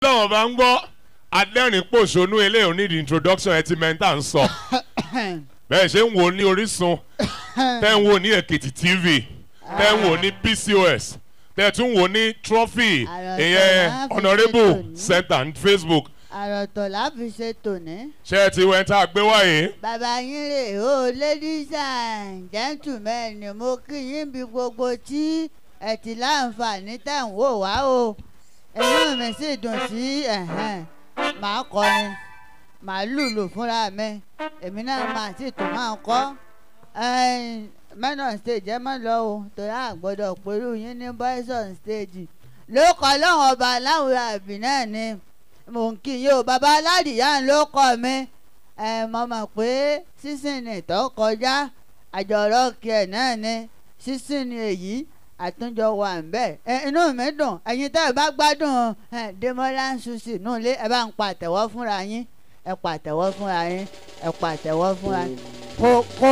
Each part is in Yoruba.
tọ́wọ́n bá ń gbọ́ adẹ́rìn pòṣónú eléyìí onídìí introduction ẹ ti mẹ́ta ń sọ bẹ́ẹ̀ ṣe ń wò ní Orísun tẹ́ ń wò ní Èkìtì TV tẹ́ ń wò ní PCOS tẹ́ tún wò ní Trophy Àròsọ ìyẹn láàfin Honourable ṣètò ní. Center ní Facebook àròtọ̀ láfi ṣe tòní. ṣé ẹ ti wẹ́n tá a gbé wáyé bàbá yín rè ó ladies and gentlemen ni mo kí yín bí gbogbo tí ẹ ti láǹfààní tẹ̀ ń wò wá o inú mi sì dùn sí ẹ̀hẹ́n màá kọrin màá lùlù fúnra mi èmi náà máa sì tún máa kọ́ men on stage ẹ má lọ o torí àgbọ̀dọ̀ pẹ̀lú yín ní boys on stage ló kọ́ lọ́wọ́ ọba aláwọ̀ àbí náà ni mò ń kí yín o bàbá aládìyá ló kọ́ mi ẹ mọ̀ mọ̀ pé sísìn tó kọjá àjọrọ̀ kí ẹ̀ náà ni sísìn ni èyí àtúnjọ wà ń bẹ̀ ẹ inú mi dùn ẹ̀yin tẹ́ ẹ bá gbádùn ẹ Demola Suzy nù lé ẹ bá ń pa àtẹ̀wọ́ fúnra yín ẹ pa àtẹ̀wọ́ fúnra yín ẹ pa àtẹ̀wọ́ fúnra yín kó kó.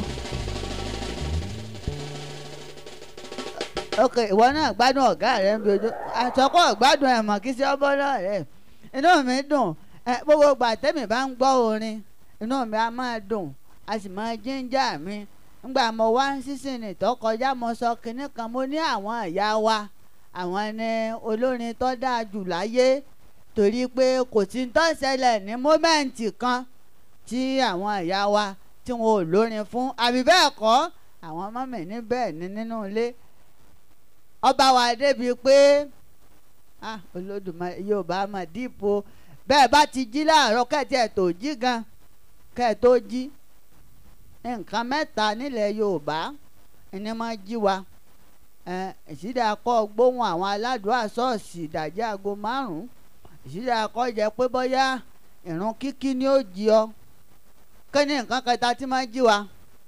ok ìwọ náà gbádùn ọ̀gá rẹ ń bí ojú àtọkọ gbádùn ẹ̀ mọ̀ kí sí ọbọ̀ náà rẹ̀ inú mi dùn ẹ gbogbo ìgbà tẹ́mi bá ń gbọ́ orin inú mi á máa dùn a sì máa jíńjà mi ngbà mo wá ń sísìn ní tó kọjá mo sọ kinní kan mo ní àwọn ìyá wa àwọn ni olórin tó dáa jù láyé torí pé kò sí tó ṣẹlẹ̀ ní mómẹ́ǹtì kan tí àwọn ìyá wa tí wọn ò lórin fún àbí bẹ́ẹ̀ kọ́ àwọn ọmọ mi ní bẹ́ẹ̀ ni nínú ilé ọba wa débi pé ah olódùmarè yorùbá mà dípò bẹ́ẹ̀ bá ti jí láàárọ̀ kẹ́ẹ̀tì ẹ̀ tó jí gan kẹ́ẹ̀ tó jí nǹkan mẹ́ta nílẹ̀ yorùbá ẹni máa jí wa ìṣídà kọ́ gbóhùn àwọn aládùúgbò ṣọ́ọ̀ṣì ìdajì aago márùn-ún ìṣídà kọ́ jẹ́ pé bóyá ìrun kíkí ni ó jí ọ kí ni nǹkan kẹta tí máa jí wa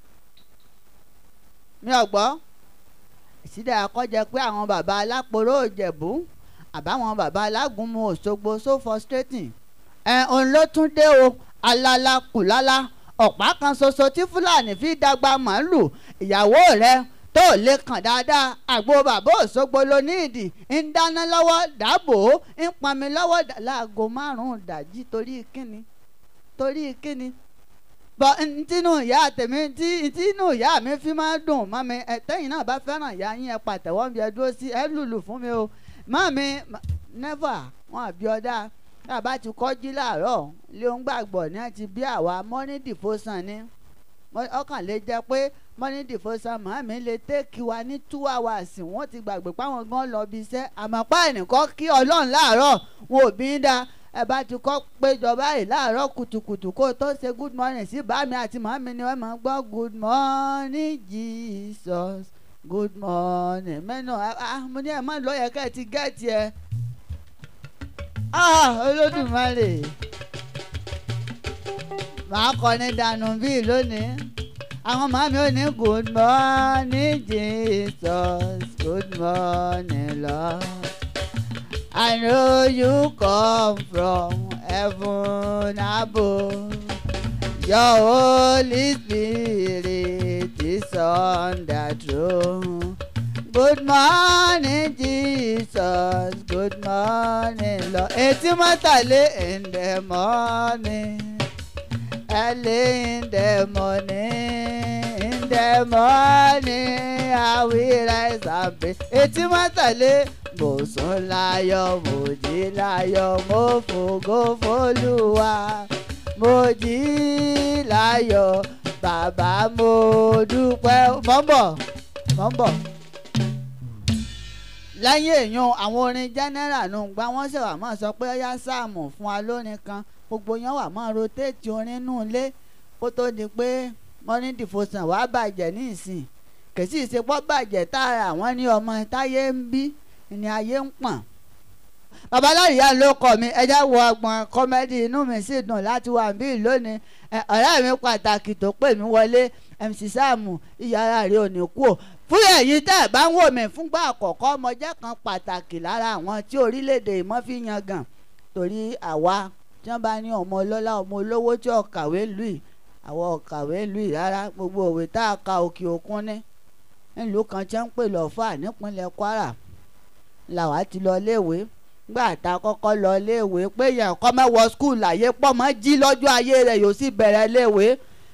mi ò gbọ́ ìṣídà kọ́ jẹ́ pé àwọn bàbá aláporó òjẹ̀bú àbáwọn bàbá alágúnmu òṣogbo so frustrating ẹ òun ló tún dé o alala kùlala ọ̀pá kan ṣoṣo tí fúlàní fi dàgbà màálù ìyàwó rẹ̀ tó lè kàn dáadáa àgbo bàbá òṣogbo ló ní ìdì ń dáná lọ́wọ́ dáàbò ń pọnmi lọ́wọ́ láago márùn-ún dàjí torí kíni torí kíni bọ ntínú ìyá tèmi tí ntínú ìyá mi fi máa dùn mọ́ mi ẹ tẹ́yìn náà bá fẹ́ràn ìyá yín ẹ pàtẹ́wọ́ bí ẹ dúró sí ẹ lùlù fún mi o mọ́ mi never wọn àbí ọ̀dà bàbá ti kọ́jú láàárọ̀ lé ń gbàgbọ́ ní àti bí àwa morning devotion ni ọkàn lè jẹ́ pé morning devotion màmí lè tẹ́kì wa ní two hours wọ́n ti gbàgbé páwọn gan lọ bí iṣẹ́ àmọ́ pa ẹnìkan kí ọlọ́run láàárọ̀ wọn ò bí ń da ẹ bá ti kọ́ péjọ báyìí láàárọ̀ kùtùkùtù kó tó ṣe good morning sí bàmí àti màmí ni wọ́n máa ń gbọ́ good morning Jesus good morning mẹ́nu ah mo ní ẹ̀ má lọ yẹ ká ẹ ti gẹ́ẹ̀tì ẹ ah olódùmarè màá kọrin dànù bíi lónìí àwọn màmí ò ní good morning Jesus good morning Lord. I know you come from heaven above. Your Holy Spirit is on the throne. Good morning, Jesus. Good morning, Lord. Etí mọ́tàlé in the morning. Early in the morning. In the morning, I will rise and pray. Etí mọ́tàlé mo sùn láyọ̀ mo jí láyọ̀ mo fògo f'Olúwa mo jí láyọ̀ bàbá mo dúpẹ́ mọ́ ń bọ̀ mọ́ ń bọ̀. lẹ́yìn èèyàn àwọn orin general nù gbá wọ́n ṣe wà máa sọ pé ó yá sáàmù fún wa lórin kan gbogbo yẹn wà máa rotate orin nù lé kó tó di pé morning devotion wàá bàjẹ́ ní ìsìn kèsì ìsepọ̀ bàjẹ́ tààrà wọ́n ní ọmọ táyé ń bí ni ayé ń pọ̀n. babaláyà ló kọ mi ẹjẹ́ wo ọgbọ̀n kọ́mẹ́dì inú mi sì dùn láti wà bí lónìí ọ̀rẹ́ mi pàtàkì tó pè mí wọlé MC Sáàmù ìyára rẹ̀ ò ní kú o fún èyí tẹ́ ẹ̀ bá ń wò mí fúngbà àkọ́kọ́ ọmọ jẹ́ kan pàtàkì lára àwọn tí orílẹ̀-èdè ìmọ̀ fi yan gàn torí àwa tí wọ́n bá ní ọmọ ọlọ́lá ọmọ olówó tí ọ̀kàwé lù yìí àwọn ọ̀kàwé lù yìí rárá gbogbo òwe tá a ka òkè òkun ní nílùú kan tí wọ́n ń pè lọ́fà nípínlẹ̀ Kwara làwa ti lọ léèwé gbà tá a kọ́kọ́ lọ léèwé pé yẹn kọ́ mẹ́wọ́ skul láyé pọ̀ mọ́ jí lọ́jọ́ ayé rẹ̀ yóò sì bẹ̀rẹ̀ léèwé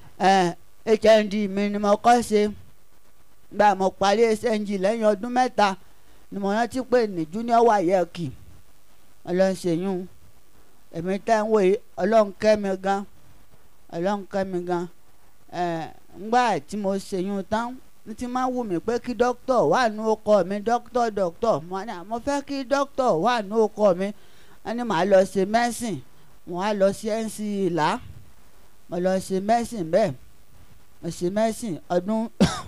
hnd mi ni mo kọ́ ṣe gbà mo parí hnd lẹ́yìn ọdún mẹ́ta ni mo rántí pé ní junior wayeki ọlọ́sẹ̀yún èmi tẹ́ ń wòye ọlọ́run kẹ́ mi gan ọlọ́run kẹ́ mi gan ngbà tí mo ṣèyún tán ní ti máa wù mí pé kí dókítà wà ní ọkọ mi dókítà dókítà mo ní mo fẹ́ kí dókítà wà ní ọkọ mi wọ́n ní màá lọ ṣe mẹ́sìn wọ́n á lọ sí nc ìlà mo lọ ṣe mẹ́sìn bẹ́ẹ̀ mo ṣe mẹ́sìn ọdún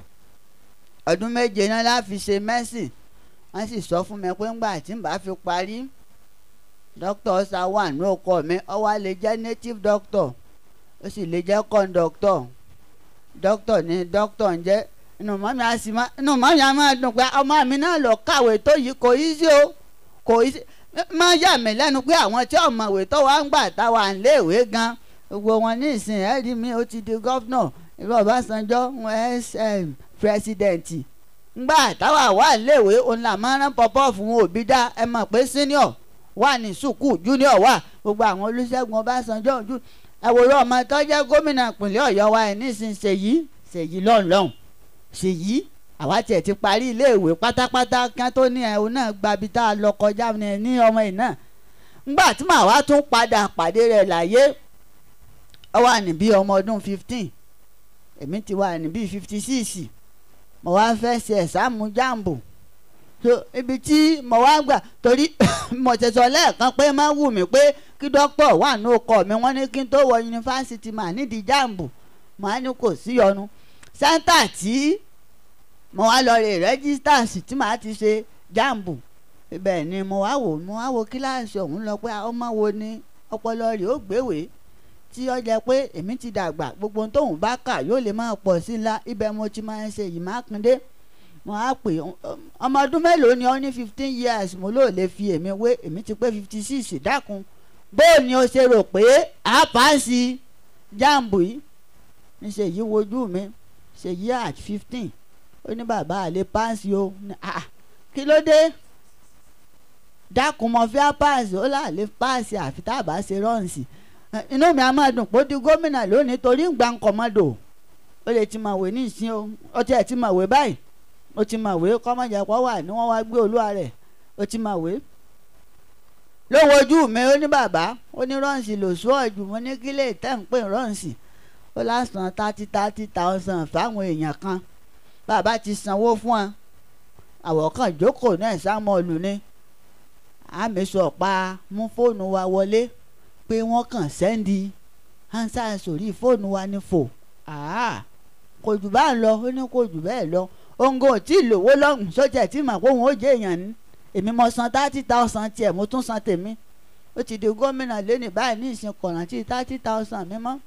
ọdún méje náà láfi ṣe mẹ́sìn wọ́n sì sọ fún mi pé ńgbà tí n bá fi parí dókítà ọ̀sà wà ní ọkọ mi ó wá lè jẹ́ native doctor ó sì lè jẹ́ conductor dókítà ní dókítà ń jẹ́ inú mọ́mí á sì má inú mọ́mí á máa dùn pé ọmọ mi náà lọ kàwé tó yìí kò í sí o kò í sí máa yà mí lẹ́nu pé àwọn tí ọ̀mọ̀wé tó wá ń gbà táwa ń léèwé gan gbogbo wọn ní ìsìn ẹ̀ rí mi ó ti di gọ́fúnà ìlú Ọbásanjọ́ sm pírẹsidẹ̀ǹtì ngbà táwa wà léèwé òun là máa rán pọpọ́ fún òbí dá ẹ mọ̀ pé senior wà ní sùkúù junior wà gbogbo àwọn Olúṣẹ́gun Ọbásanjọ́ ojú ẹ̀wòrán ọmọ tó jẹ́ gómìnà ìpínlẹ̀ Ọ̀yọ́ wa ẹ̀ nísìnyí ṣèyí ṣèyí lọ́nlọ́hùn ṣèyí àwa tiẹ̀ ti parí iléèwé pátápátá kí wọ́n tó ní ẹ̀ òun náà gbabi tá a lọ kọjá ní ọmọ yìí náà ngbà tí màá wá tún padà pàdé rẹ̀ láyé ọ wà ní bí ọmọ ọdún fifteen èmi ti wà ní bí fifty six mo wá fẹ́ ṣe ẹ̀sáàmù jáàmbù so ibi tí mo wá gbà torí mo ti sọ lẹ́ẹ̀kan pé má wù mí pé kí dókítà wà ní ọkọ mi wọ́n ní kí n tó wọ yunifásitì mà nídìí jáàmbù mo á ní kò sí yọnu sẹ́ńtà tí mo wá lọ rè rẹ́gísítà sí tí màá ti ṣe jáàmbù ibẹ̀ ni mo wá wò mo wá wo kíláàsì ọ̀hún lọ pé ọmọ wo ni ọpọlọ rẹ̀ ó gbéwèé tí ó jẹ́ pé èmi ti dàgbà gbogbo tóun bá kà yóò lè máa pọ̀ sí ńlá ibẹ̀ mo ti máa ń ṣe yìí mákindé mo á pè ọmọ ọdún mélòó ni ó ní fifteen years mo lóò lè fi èmi wé èmi ti pé fifty six dákun bó ni o ṣe rò pé a pàṣẹ jáàmbù yìí ní ṣèyí wojú mi ṣèyí at fifteen ó ní bàbá àlè páàsì o kí ló dé dákun mo fi á páàsì ó láàlè páàsì àfi tá a bá ṣe rọ́ǹsì inú mi á máa dùn pé ó di gómìnà lónìí torí ń gba nkọ̀mọ́dò ó lè ti mọ̀wé ní ìsín o ó tiẹ̀ ti mọ̀wé báyìí ó ti mọ̀wé kọ́mọ̀jẹ̀pọ̀ wà ní wọ́n wá gbé olúwa rẹ̀ ó ti mọ̀wé. lówó ojú mi ó ní bàbá ó ní rọ́ǹsì lò sún ọ̀jù mo ní kílẹ̀ tẹ́ ń pè rọ́ǹsì ó lásán thirty thirty thousand fáwọn èèyàn kan bàbá ti sanwó fún wọn àwọ̀kàn jókòó náà sámọ́ọ̀lù ni àmì sọ̀pá mú fóònù wa wọlé pé wọ́n kàn sẹ́ndì hansa sórí fóònù wa ní fò kò jù bá ń lọ ó ní kò jù bẹ́ẹ̀ lọ ongo tí lówó lọ́hùn sójà tí mà kóhun ó jẹ́ èèyàn ní èmi mo san thirty thousand tiẹ̀ mo tún san tèmi ó ti di gómìnà lẹ́nu báyìí ní ìsìn kọ̀rántì thirty thousand mi mọ́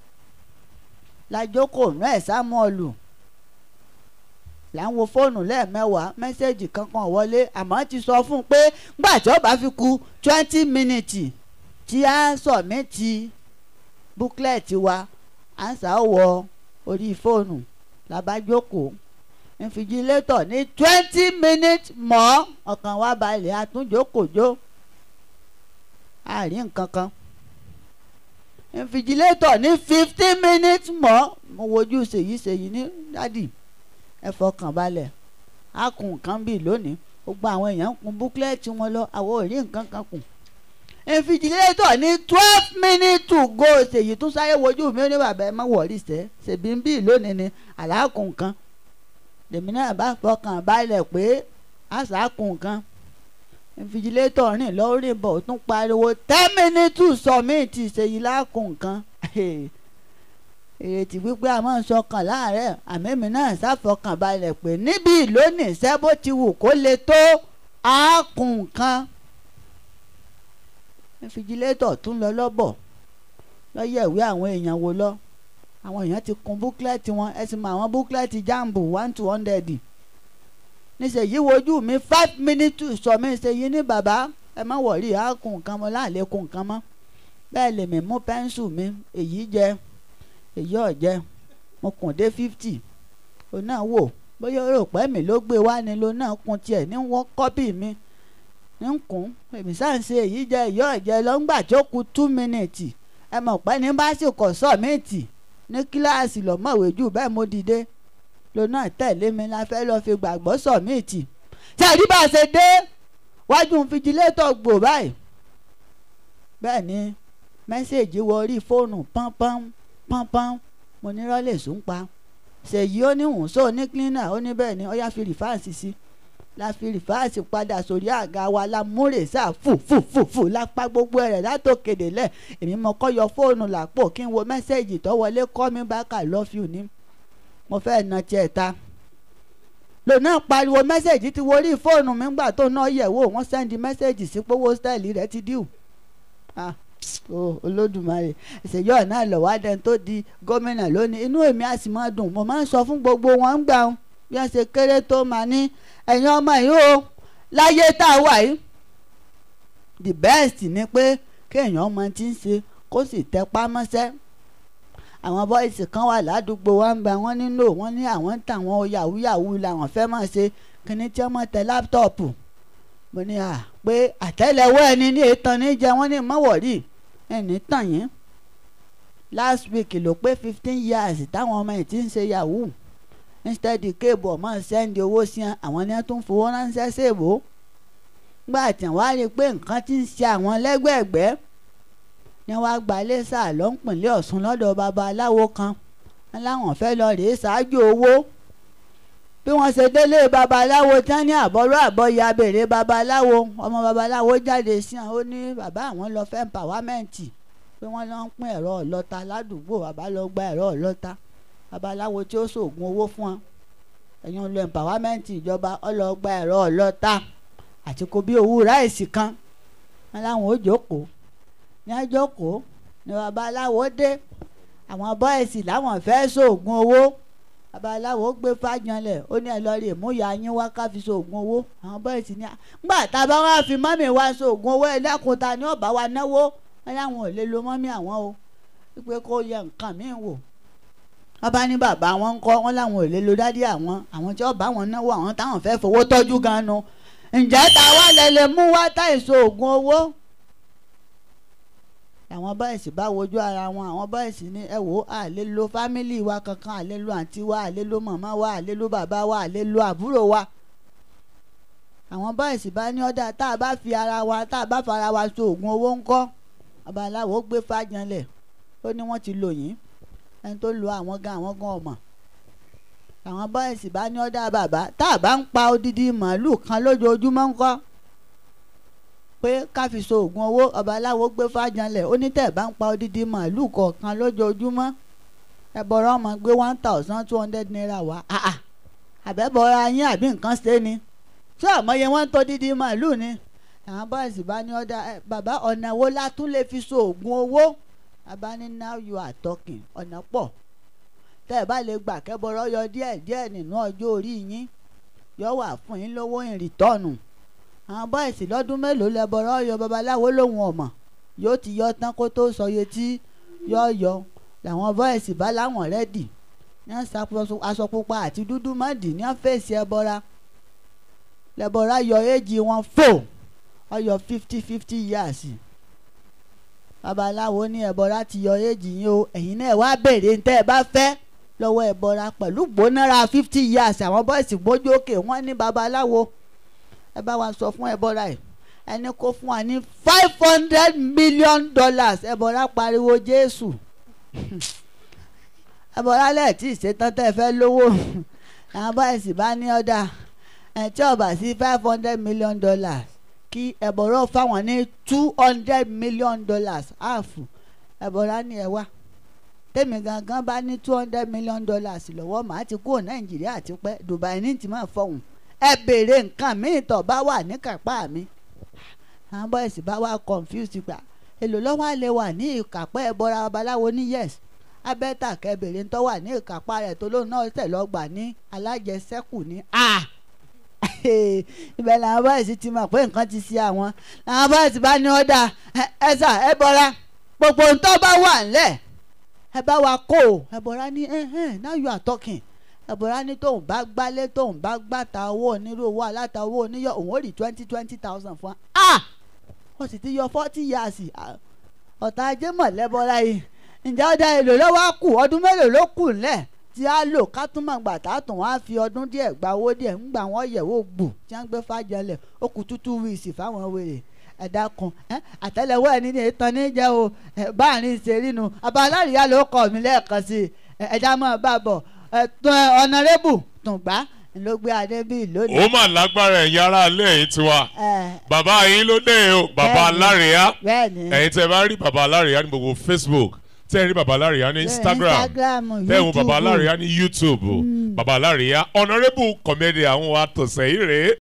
lájókòó nú ẹ̀ sámọ́ọ̀lù là ń wo fóònù lẹ́ẹ̀mẹ́wàá mẹ́sẹ̀gì kankan wọlé àmọ́ ti sọ fún un pé gbà tí ó bá fi ku twenty minutes tí a sọ̀mẹ́tì búklẹ̀tì wa à ń sàwọ̀ orí fóònù làbájókòó infijilétọ̀ ní twenty minutes mọ́ ọkàn wa balẹ̀ àtúnjókòjó àárín nǹkan kan infijilétọ̀ ní fifteen minutes mọ́ mo wojú ṣèyí ṣèyí ní dádì ẹ fọkàn balẹ̀ a kùn nǹkan bíi lónìí gbogbo àwọn èèyàn ń kun búklẹ̀tì wọn lọ àwọn ò rí nǹkan kan kùn infijilétọ̀ ní twelve minutes to go ṣèyí tún sáré wojú mi ó ní bàbá ẹ má wọ̀rí sẹ́ ṣèbí ń bíi lónìí ni àlákùn nǹkan lèmi náà bá fọkàn balẹ̀ pé àṣàkùn nǹkan infijilétọ̀ rìn lórí bọ̀ ó tún pariwo ten minutes to submit ṣèyí lákùn nǹkan ìrètí wípé a máa ń sọkàn láàárẹ̀ àmẹ́mi náà ṣàfọkàn balẹ̀ pé níbi lónìí iṣẹ́ bó ti wù kó le tó àákùn nǹkan infijilétọ̀ tún lọ lọ́bọ̀ lọ́yẹ̀ ìwé àwọn èèyàn wo lọ àwọn èèyàn ti kun búkúlẹ̀tì wọn ẹ sì mọ àwọn búkúlẹ̀tì jambu one to hundred níṣẹ́yí wojú mi five minutes sọ mi ṣèyí ní bàbá ẹ má wọ̀rí àákùn nǹkan mọ́ láàlékún nǹkan mọ́ bẹ́ẹ̀ lèmi mú pẹ́ńsù mi èyí jẹ́ èyí ọ̀jẹ́ mo kùn dé fifty o náà wò bóyá o rò pé mi ló gbé wá ni lo náà kun tiẹ̀ ní wọ́n kọ́pì mi ń kún èmi sáà ń ṣe èyí jẹ ìyọ́ ẹ̀jẹ̀ lọ́ngbà tó kù two minutes ẹ mọ̀ pé ní bá sì kọ̀ sọ́ọ̀mìtì ní kíláàsì lọ́mọ̀wé jù bẹ́ẹ̀ mo dìde lónà tẹ̀lé mi la fẹ́ lọ́ọ́ fi gbàgbọ́ sọ́ọ̀mìtì tí àdí bá a ṣe dé wájú fijilétọ̀ gbò báyìí bẹ́ẹ̀ ni mẹ́sẹ̀gì wọ orí fóònù pọ́npọ́n pọ́npọ́n mo ní rọ́lẹ̀ sùn pa ṣèyí ó ní hùn sóò ní cleaner ó ní bẹ́ẹ̀ ni ó yá fi rìfáàsì sí la fi rìfáàsì padà sórí àga wa la múrè sáà fù fù fù fù lápá gbogbo rẹ̀ látòkèdè lẹ̀ èmi mo kọ́ yọ fóònù làpò kí n wo mẹ́sẹ̀gì tó wọlé kọ́ mi back I love you ní mo fẹ́ na tiẹ̀ ta lòun náà pariwo mẹ́sẹ̀gì ti wo orí fóònù mi gbà tó náà yẹ̀ wò wọ́n sẹ́ndí mẹ́sẹ̀gì sí pówó stẹ́ẹ̀lì rẹ̀ ti díù ah o olódùmarè ìṣèjọ́ náà lọ́wọ́ adẹ́n tó di gómìnà lónìí inú èmi á sì máa dùn mo máa ń sọ fún gbogbo wọn ń gbà wọn bí wọ́n ṣe kéré tó máa ní ẹ̀yin ọmọ yìí o láyé tá a wà yìí the best ni pé kéèyàn ọmọ tí ń ṣe kó sì tẹpá mọ́ṣẹ́ àwọn bọ́ìsì kan wà ládùúgbò wa ń bẹ wọ́n nílò wọ́n ní àwọn ń tà wọ́n yahoo yahoo làwọn fẹ́ máa ṣe kíní tí wọ́n mọ̀ tẹ láptọ̀pù mo ní à pé àtẹ́lẹwọ́ ẹni ní ètàn ní jẹ wọ́n ní mọ́wọ́rì ẹni tàn yín last week ló pé fifteen years táwọn ọmọ yìí ti ń ṣe yahoo instead kéèbù ọmọ sẹ́ndì owó sí àwọn ní wọ́n tún fowó ránṣẹ́ ṣèbó gbà tí wọ́n á rí i pé nǹkan ti ń ṣe àwọn lẹ́gbẹ̀ẹ́gbẹ́ ni wọ́n á gba iléṣà lọ́npìnlẹ̀ ọ̀ṣun lọ́dọ̀ babaláwo kan wọn láwọn fẹ́ lọ rèé ṣáájú owó bí wọ́n ṣe délé babaláwo tán ní àbọ̀rọ̀ àbọ̀yà béèrè babaláwo ọmọ babaláwo jáde sí àwọn ó ní bàbá àwọn lọ fẹ́ pàwámẹ́ǹtì pé wọ́n lọ ń pín ẹ̀rọ ọlọ́ta ládùúgbò bàbá lọ gba ẹ̀rọ ọlọ́ta babaláwo tí ó ṣoògùn owó fún wọn ẹ̀yin lọ pàwámẹ́ǹtì ìjọba ọlọ́gba ẹ̀rọ ọlọ́ta àti kò bí owó ráìsì kan wọn láwọn ó jókòó ní àjọkòó ni babaláwo dé àwọn bọ́ìsì láwọn fẹ́ ṣoògùn owó babaláwo gbé fájanlẹ̀ ó ní ẹ lọ rí ìmúyà yín wá ká fi ṣoògùn owó àwọn bọ́ìsì ní gbà tá a bá wá fi mọ́mì wá ṣoògùn owó ẹlẹ́kùn ta ni ó bá wa náwó wọn láwọn ò lè lo mọ́mì àwọn o wípé kó yẹ nǹkan míì wò wọ́n bá ní bàbá wọn ń kọ́ wọn láwọn ò lè lo dádì àwọn àwọn tí ó bá wọn náwó àwọn táwọn fẹ́ fowó tọ́jú gan-an nu ǹjẹ́ ta wá lẹ lè mú wá táì ṣoògùn owó àwọn bọ́ìsì bá wojú ara wọn àwọn bọ́ìsì ní ẹ wò á lè lo fámìlì wa kankan á lè lo àǹtí wa á lè lo màmá wa á lè lo bàbá wa á lè lo àbúrò wa. àwọn bọ́ìsì bá ní ọ̀dà tá a bá fi ara wa tá a bá fara wa so oògùn owó ńkọ́ babaláwo gbé fájanlẹ̀ ó ní wọ́n ti lò yín ẹni tó lo àwọn gan àwọn gan ọmọ. àwọn bọ́ìsì bá ní ọ̀dà bàbá tá a bá ń pa odidi màálù kan lójoojúmọ́ ńkọ́ pé ká fi so oògùn owó ọba aláwo gbé fájanlẹ̀ ó ní tẹ̀ bá ń pa odidi màálùú kọ̀ọ̀kan lójoojúmọ́ ẹ̀bọ̀rọ̀ ọmọ gbé one thousand two hundred naira wá àbẹ̀bọ̀rọ̀ ayín àbí nǹkan ṣe ni ṣé àmọye wọn ń tó dídí màálùú ni àwọn bọ́ọ̀sì bá ní ọ̀dà bàbá ọ̀nà wo la tún lè fi so oògùn owó bàbá ní now you are talking ọ̀nà pọ̀ tẹ́ ẹ bá lè gbà kẹ́bọ̀rọ̀ yọ díẹ̀ díẹ̀ nínú ọjọ́ orí yín yọ wà fún yín lówó ìrìtọ́nù àwọn bọ́ìsì lọ́dún mélòó lẹ́bọ̀rọ̀ yọ babaláwo lòun ọ̀mọ̀ yóò ti yọ tán kó tó sọye tí yọ yọ làwọn bọ́ìsì bá láwọn rẹ́dì ní aṣọ pupa àti dúdú mọ́dì ní fèsì ẹbọra lẹ́bọ̀rọ̀ yọ éjì wọn fò ọyọ fifty fifty years babaláwo ní ẹbọra ti yọ éjì yín o ẹ̀yin náà wá béèrè ní tẹ́ ẹ bá fẹ́ lọ́wọ́ ẹbọra pẹ̀lú gbónára fifty years àwọn bọ́ìsì gbójú òkè wọ́n ní babaláwo ẹ bá wa sọ fún ẹbọra ẹ ẹni kó fún wa ní five hundred million dollars ẹbọra pariwo jésù ẹbọra lẹ́ẹ̀tì ìṣetán tẹ́ ẹ fẹ́ lówó àwọn báyìí bá ní ọ̀dà ẹ̀ tí ọba sí five hundred million dollars kí ẹbọra fáwọn ní two hundred million dollars áàfù ẹbọra ní ẹ wá tèmi gangan bá ní two hundred million dollars lọ́wọ́ màá ti kúrò nàìjíríà ti pẹ́ dubai ní ti máa fọ̀hún ẹ béèrè nǹkan míì tó bá wà ní kápá mi àwọn bọ́ìsì bá wà confused gbà èlò lọ́wọ́ àlè wà ní ìkápá ẹ bọ́ra babaláwo ní yes abẹ́tà kẹbèrè ń tọ́ wà ní ìkápá rẹ̀ tó lóun náà tẹ̀ lọ́gbà ní alájẹsẹ́kù ní a ibẹ̀ làwọn bọ́ìsì ti mọ̀ pé nǹkan ti ṣe àwọn làwọn bọ́ìsì bá ní ọ̀dà ẹ sà ẹ bọ́ra gbogbo ń tọ́ bá wà ńlẹ̀ ẹ bá wa kó o ẹ bọ́ra ní now you are talking ẹ̀bùrá ní tóun bá gbálé tóun bá gbàtà owó onírú owó aláta owó oníyọ òun ó rí twenty twenty thousand fún wa. ah wọ́n sì ti yọ forty years ah, ọ̀tá ajé mọ̀lẹ́bọ̀lá yìí ǹjẹ́ ọ̀dà èlò lọ́wọ́ á kù ọdún mélòó ló kù ńlẹ̀ tí a lò ká tún mọ̀ gbà tá a tún wá fi ọdún díẹ̀ gba owó díẹ̀ ńgbà wọ́n yẹ̀wò gbù tí wọ́n gbé fàjọlẹ̀ ó kù tútù wíìsì fáwọn wèrè ẹ̀dá kan àtẹ́lẹwọ́ ẹni ní ìtàn níjẹ́ o ẹ̀, báàrin ṣe rínu ọba alárìíyá ló kọ́ mi lẹ́ẹ̀kan sí i ẹ̀, ẹ̀dá mọ̀ bá bọ̀ ẹ̀, tún, ẹ̀, ọ̀nàrẹ́bù tùǹgbà ló gbé adé bíi lónìí. ó mà lágbára ẹ̀yin ará ilé yìí tiwa ẹ̀, bàbá yín ló dé o bàbá Bẹ́ẹ̀ni. alárìíyá bẹ́ẹ̀ni ẹ̀yin tẹ́ bá rí bàbá alárìíyá ní gbogbo facebook tẹ́ ẹ rí bàbá alárìíyá ní instagram instagram tẹ́ ẹ wo bàbá YouTube. alárìíyá ní youtube bàbá alárìíyá honourable comedian àwọn wa tọ̀sẹ̀ yìí rèé